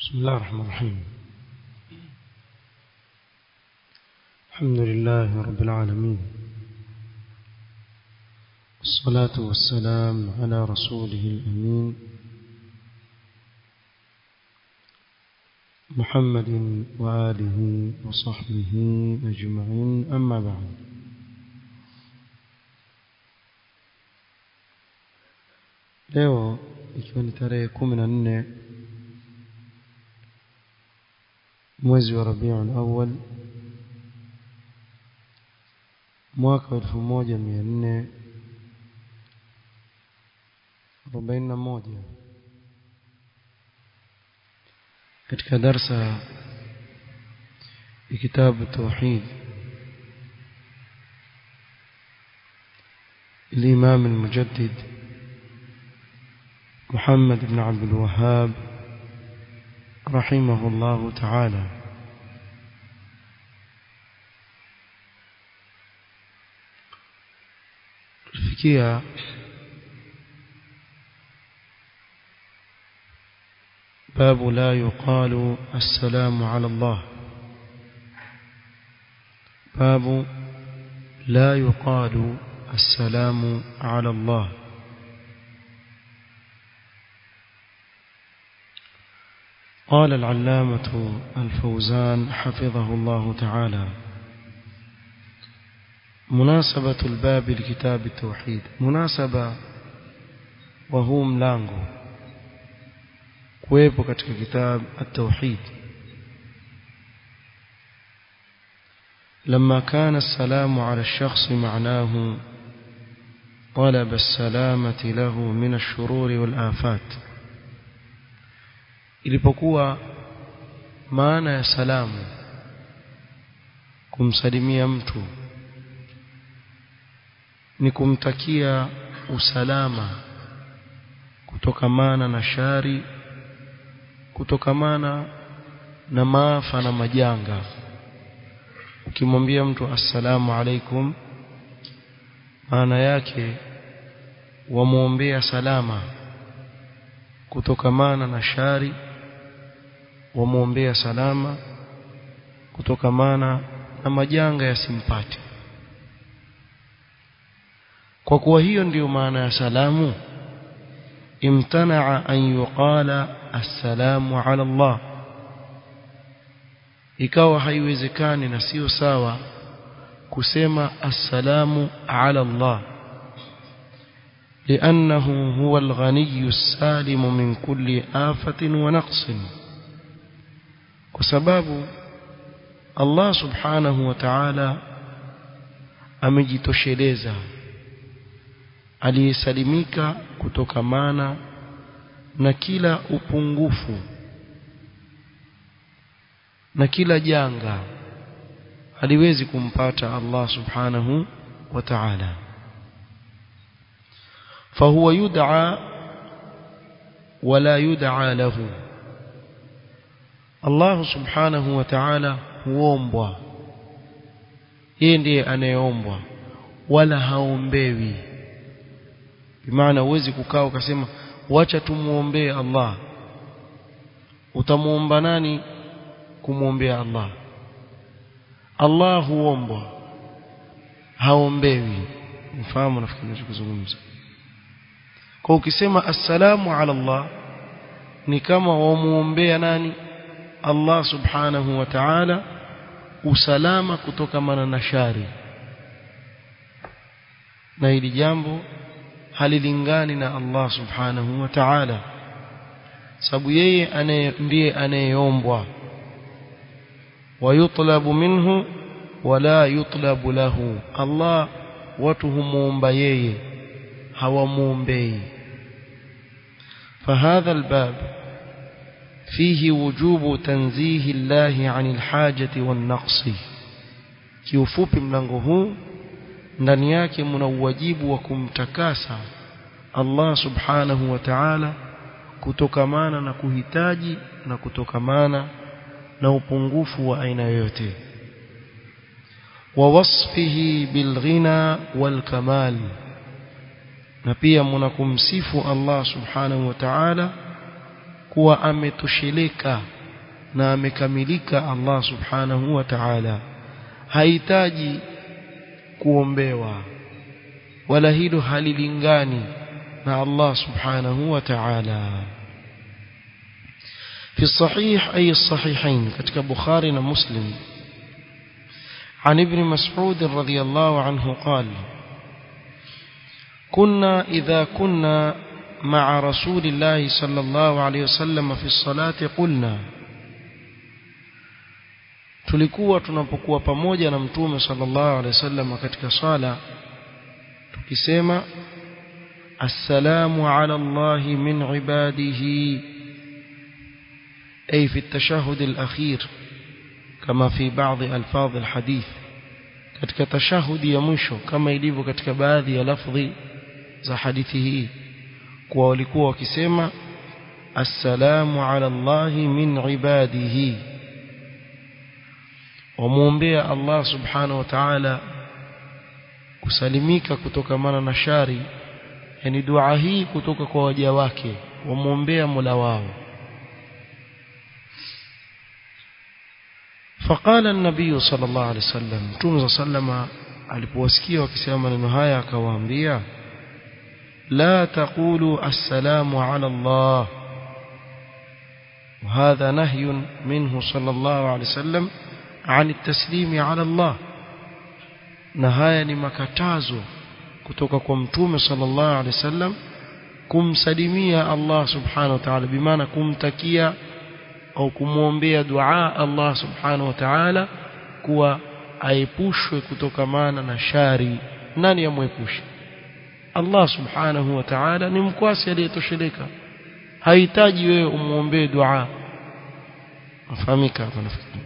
بسم الله الرحمن الرحيم الحمد لله رب العالمين الصلاة والسلام على رسوله الأمين محمد وآله وصحبه أجمعين أما بعد leo ikiwa ni tarehe kumi na nne mwezi wa rabiul awal mwaka wa elfu moja mia nne arobaini na moja katika darsa ya kitabu tauhid الإمام المجدد محمد بن عبد الوهاب رحمه الله تعالى فيها باب لا يقال السلام على الله باب لا يقال السلام على الله قال العلامة الفوزان حفظه الله تعالى مناسبة الباب لكتاب التوحيد مناسبة وهو ملانغو kuwepo katika kitab at-tauhid لما كان السلام على الشخص معناه طلب السلامة له من الشرور والآفات ilipokuwa maana ya salamu kumsalimia mtu ni kumtakia usalama kutokamana na shari kutokamana na maafa na majanga ukimwambia mtu assalamu alaikum maana yake wamwombea salama kutokamana na shari wamwombea salama kutokamana na majanga yasimpate kwa kuwa hiyo ndiyo maana ya salamu imtanaa an yuqala assalamu ala Allah ikawa haiwezekani na sio sawa kusema assalamu ala Allah لأنه هو الغني السالم من كل آفة ونقص وسباب الله سبحانه وتعالى amejitosheleza aliyesalimika kutokamana na kila upungufu na kila janga haliwezi kumpata Allah subhanahu wa ta'ala فهو يدعى ولا يدعى له الله سبحانه وتعالى huombwa yeye ndiye anayeombwa wala haombewi bimaana uwezi kukaa ukasema wacha tumuombee Allah utamuomba nani kumwombea Allah Allah huombwa haombewi mfahamu nafikiri ninachozungumza kwa ukisema assalamu ala Allah ni kama wamuombea nani Allah subhanahu wa ta'ala usalama kutokamana na shari na hili jambo halilingani na Allah subhanahu wa ta'ala sababu yeye anaye ndiye anayeombwa wayutlabu minhu wala yutlabu lahu Allah watu humuomba yeye hawamuombei فهذا الباب فيه وجوب تنزيه الله عن الحاجة والنقص kiufupi mlango huu ndani yake mna uwajibu wa kumtakasa Allah subhanahu wa ta'ala kutokamana na kuhitaji na kutokamana na upungufu wa aina yoyote wa wasfihi bilghina walkamal na pia mnakumsifu Allah subhanahu wa ta'ala kuwa ametosheleka na amekamilika Allah subhanahu wa ta'ala hahitaji kuombewa wala hilo halilingani na Allah subhanahu wa ta'ala في الصحيح أي الصحيحين كتك بخاري ومسلم عن ابن مسعود رضي الله عنه قال كنا إذا كنا مع رسول الله صلى الله عليه وسلم في الصلاة قلنا tulikuwa tunapokuwa pamoja na mtume sallallahu alaihi wasallam katika sala tukisema assalamu ala Allah min ibadihi ay fi at-tashahhud al-akhir kama fi baadhi alfadh al-hadith katika tashahudi ya mwisho kama ilivyo katika baadhi ya lafdhi za hadithi hii kwa walikuwa wakisema assalamu ala Allah min ibadihi wamuombea Allah subhanahu wa ta'ala kusalimika kutokamana na shari yani dua hii kutoka kwa waja wake wamuombea Mola wao فقال النبي صلى الله عليه وسلم متوم صلى الله عليه وسلم alipowasikia wakisema maneno haya akawaambia la taqulu assalamu ala Allah وهذا نهي منه صلى الله عليه وسلم عن التسليم على الله na haya ni makatazo kutoka kwa mtume sallallahu alaihi wasallam kumsalimia Allah subhanahu wa ta'ala bimaana kumtakia au kumwombea dua Allah subhanahu wa ta'ala kuwa aepushwe kutokamana na shari nani amwepushe Allah subhanahu wa ta'ala ni mkwasi aliyetosheleka hahitaji wewe umuombee dua afahamika hapa nafikiri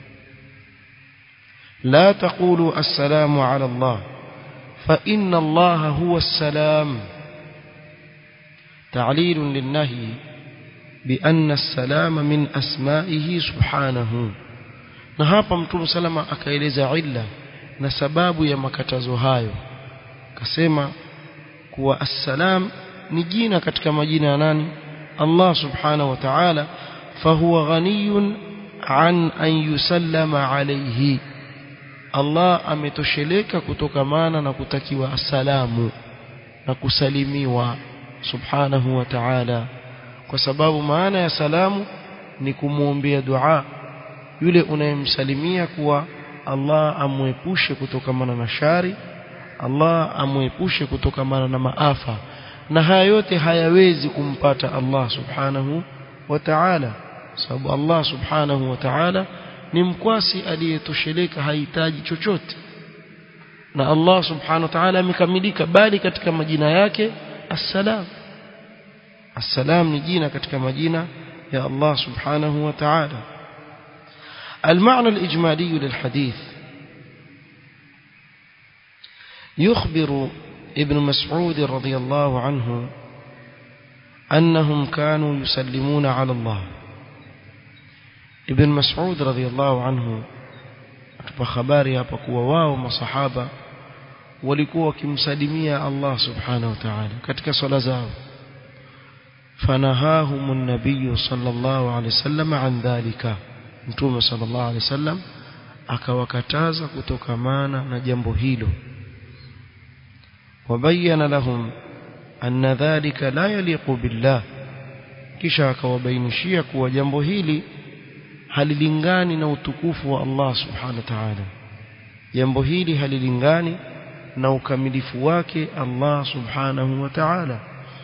لا تقولوا السلام على الله فإن الله هو السلام تعليل للنهي بأن السلام من أسمائه سبحانه na hapa mtume salama akaeleza illa na sababu ya makatazo hayo akasema kuwa assalam ni jina katika majina ya nani Allah subhanahu wa ta'ala fahuwa ghaniyun an an yusallama alayhi Allah ametosheleka kutokamana na kutakiwa asalamu na kusalimiwa subhanahu wa ta'ala kwa sababu maana ya salamu ni kumwombea dua yule unayemsalimia kuwa Allah amwepushe kutokamana na shari Allah amwepushe kutokamana na maafa na haya yote hayawezi kumpata Allah subhanahu wa ta'ala sababu Allah subhanahu wa ta'ala ni mkwasi aliyetosheleka hahitaji chochote na Allah subhanahu wa ta'ala amekamilika bali katika majina yake assalam assalam ni jina katika majina ya Allah subhanahu wa ta'ala المعنى الإجمالي للحديث يخبر ابن مسعود رضي الله عنه أنهم كانوا يسلمون على الله ابن مسعود رضي الله عنه atupa habari hapa kuwa wao masahaba walikuwa wakimsalimia Allah subhanahu wa ta'ala katika swala zao fanahahum an-nabiy sallallahu alayhi wasallam an dhalika mtume sallallahu alayhi wasallam akawakataza kutokamana na jambo hilo wabayana lahum anna dhalika la yaliqu billah kisha akawabainishia kuwa jambo hili halilingani na utukufu wa Allah subhanahu wa ta'ala jambo hili halilingani na ukamilifu wake Allah subhanahu wa ta'ala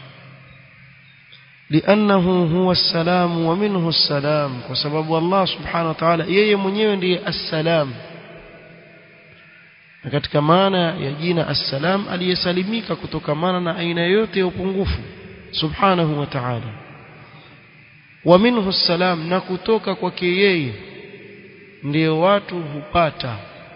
لأنه هو السلام ومنه السلام وسبب الله سبحانه وتعالى yeye mwenyewe ndiye assalam na katika maana ya jina assalam aliyesalimika kutokamana na aina yote ya upungufu subhanahu wa ta'ala wa minhu salam na kutoka kwake yeye ndio watu hupata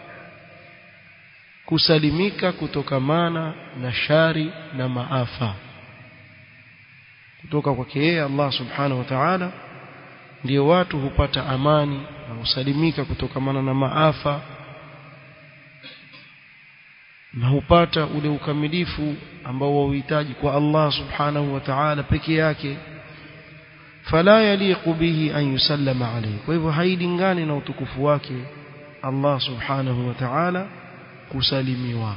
kusalimika kutokamana na shari na maafa kutoka kwake yeye Allah subhanahu wa ta'ala ndio watu hupata amani na kusalimika kutokamana na maafa na hupata ule ukamilifu ambao wauhitaji kwa Allah subhanahu wa ta'ala peke yake fala yaliqu bihi an yusallama alayhi kwa hivyo hailingani na utukufu wake Allah subhanahu wa ta'ala kusalimiwa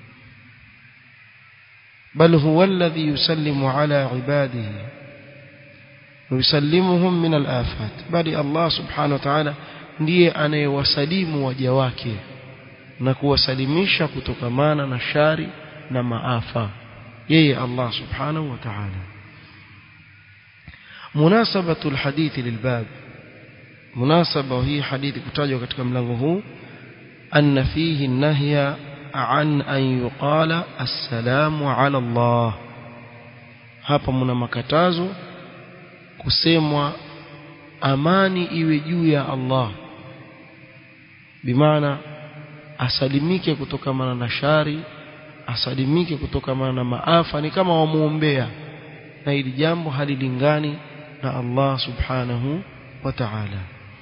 bal huwa alladhi yusallimu ala ibadihi yusallimuhum min al-afat bali Allah subhanahu wa ta'ala ndiye anayewasalimu waja wake na kuwasalimisha kutokamana na shari na maafa yeye Allah subhanahu wa ta'ala munasabatu alhadith lilbab munasaba hii hadithi kutajwa katika mlango huu anna fihi nahya an an yuqala assalamu ala Allah hapa muna makatazo kusemwa amani iwe juu ya Allah bimaana asalimike kutokamana na shari asalimike kutokamana na maafa ni kama wamuombea na hili jambo halilingani na Allah subhanahu wa ta'ala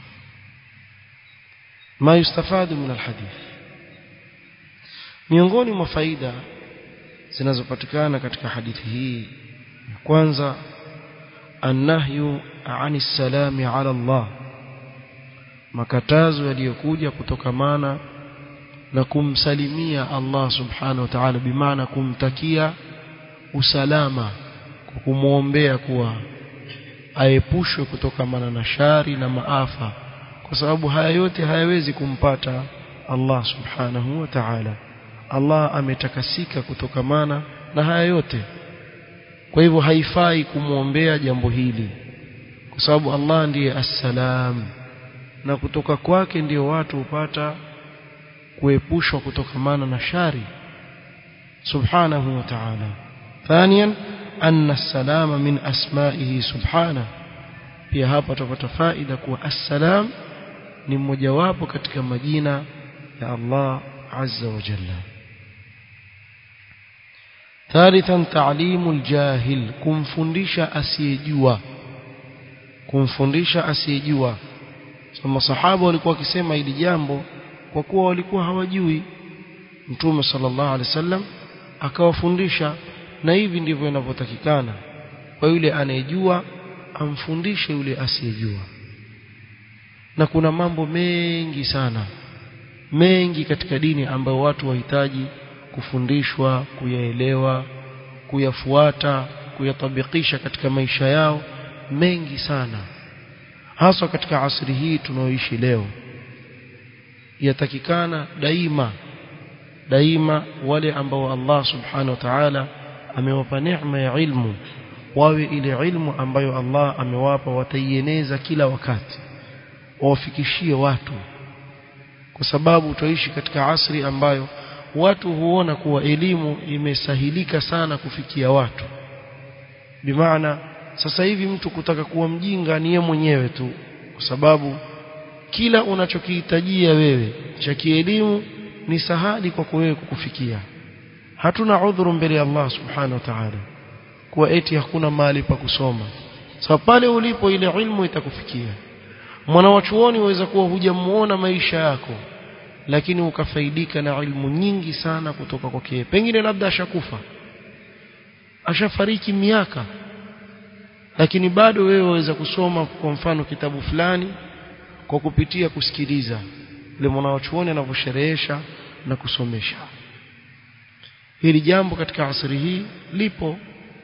ما يستفاد من الحديث miongoni mwa faida zinazopatikana katika hadithi hii kwanza annahyu ani salami ala Allah makatazo yaliyokuja kutokamana na kumsalimia Allah subhanahu wa ta'ala bimaana kumtakia usalama kwa kumwombea kuwa aepushwe kutokamana na shari na maafa kwa sababu haya yote hayawezi kumpata Allah subhanahu wa ta'ala Allah ametakasika kutokamana na haya yote kwa hivyo haifai kumwombea jambo hili kwa sababu Allah ndiye assalam na kutoka kwake ndio watu hupata kuepushwa kutokamana na shari subhanahu wa ta'ala ثانيا أن السلام من أسمائه سبحانه pia hapa tutapata faida kuwa assalam ni mmojawapo katika majina ya Allah azza wa jalla ثالثا تعليم الجاهل kumfundisha asiyejua kumfundisha asiyejua so masahaba walikuwa wakisema hili jambo kwa kuwa walikuwa hawajui mtume sallallahu alaihi wasallam akawafundisha na hivi ndivyo inavyotakikana kwa yule anayejua amfundishe yule asiyejua na kuna mambo mengi sana mengi katika dini ambayo watu wahitaji kufundishwa kuyaelewa kuyafuata kuyatabikisha katika maisha yao mengi sana haswa katika asri hii tunaoishi leo yatakikana daima daima wale ambao Allah subhanahu wa ta'ala amewapa neema ya ilmu wawe ile ilmu ambayo Allah amewapa wataieneza kila wakati wawafikishie watu kwa sababu tutaishi katika asri ambayo watu huona kuwa elimu imesahilika sana kufikia watu bimaana sasa hivi mtu kutaka kuwa mjinga ni yeye mwenyewe tu kwa sababu kila unachokihitajia wewe cha kielimu ni sahali kwako wewe kukufikia hatuna udhuru mbele ya Allah subhanahu wa ta'ala kuwa eti hakuna mahali pa kusoma sababu pale ulipo ile ilmu itakufikia mwana wa chuoni waweza kuwa hujamuona maisha yako lakini ukafaidika na ilmu nyingi sana kutoka kwake pengine labda ashakufa ashafariki miaka lakini bado wewe waweza kusoma kwa mfano kitabu fulani kwa kupitia kusikiliza ile mwanachuoni anavyosherehesha na kusomesha hili jambo katika asri hii lipo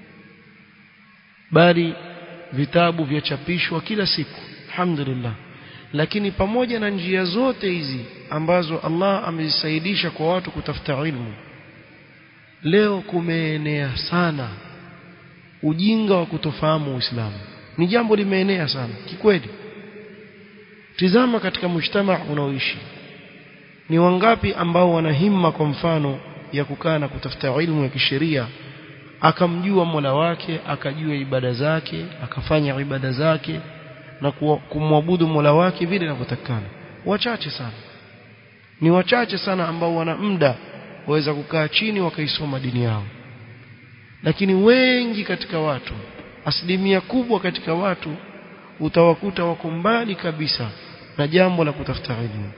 bali vitabu vyachapishwa kila siku alhamdulillah lakini pamoja na njia zote hizi ambazo Allah amezisaidisha kwa watu kutafuta ilmu leo kumeenea sana ujinga wa kutofahamu Uislamu ni jambo limeenea sana kikweli tizama katika mujtama unaoishi ni wangapi ambao wana himma kwa mfano ya kukaa na kutafuta ilmu ya kisheria akamjua Mola wake akajua ibada zake akafanya ibada zake na kumwabudu Mola wake vile inavyotakana wachache sana ni wachache sana ambao wana muda waweza kukaa chini wakaisoma dini yao lakini wengi katika watu asilimia kubwa katika watu utawakuta wako mbali kabisa na jambo la kutafuta elimu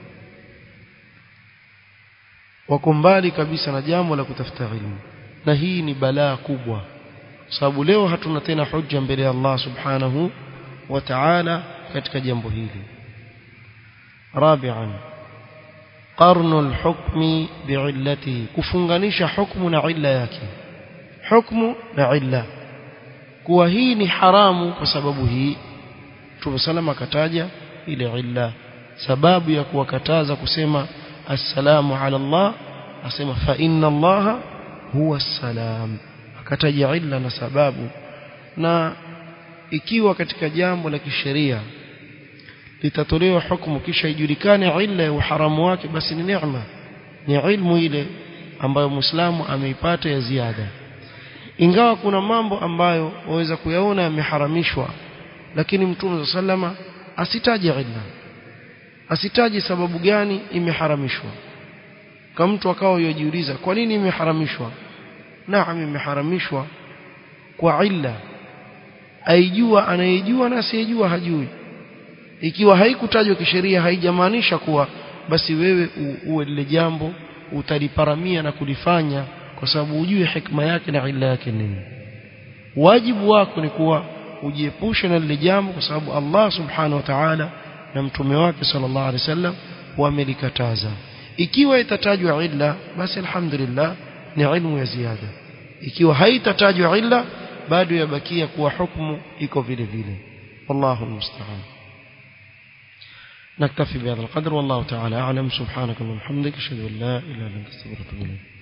wako mbali kabisa na jambo la kutafuta elimu na hii ni balaa kubwa sababu leo hatuna tena hujja mbele ya Allah subhanahu wa ta'ala katika jambo hili rabi'an qarnu al-hukmi bi'illatihi kufunganisha hukmu na illa yake hukmu na illa kuwa hii ni haramu kwa sababu hii Mtume salama akataja ile illa sababu ya kuwakataza kusema assalamu ala Allah asema fa inna Allah huwa assalam akataja illa na sababu na ikiwa katika jambo la kisheria litatolewa hukumu kisha ijulikane illa ya uharamu wake basi ni neema ni ilmu ile ambayo muislamu ameipata ya ziada ingawa kuna mambo ambayo waweza kuyaona yameharamishwa lakini mtume sallama asitaje illa asitaje sababu gani imeharamishwa kama mtu akawa yajiuliza kwa nini imeharamishwa naam imeharamishwa kwa illa aijua anayejua na asiyejua hajui ikiwa haikutajwa kisheria haijamaanisha kuwa basi wewe uwe lile jambo utaliparamia na kulifanya kwa sababu ujue hikma yake na illa yake nini wajibu wako ni kuwa ujiepushe na lile jambo kwa sababu Allah subhanahu wa ta'ala na mtume wake sallallahu alaihi wasallam wamelikataza ikiwa itatajwa illa basi alhamdulillah ni ilmu ya ziada ikiwa haitatajwa illa bado yabakia kuwa hukumu iko vile vile wallahu almusta'an نكتفي بهذا القدر والله تعالى أعلم سبحانك اللهم وبحمدك أشهد أن لا إله إلا أنت أستغفرك وأتوب إليك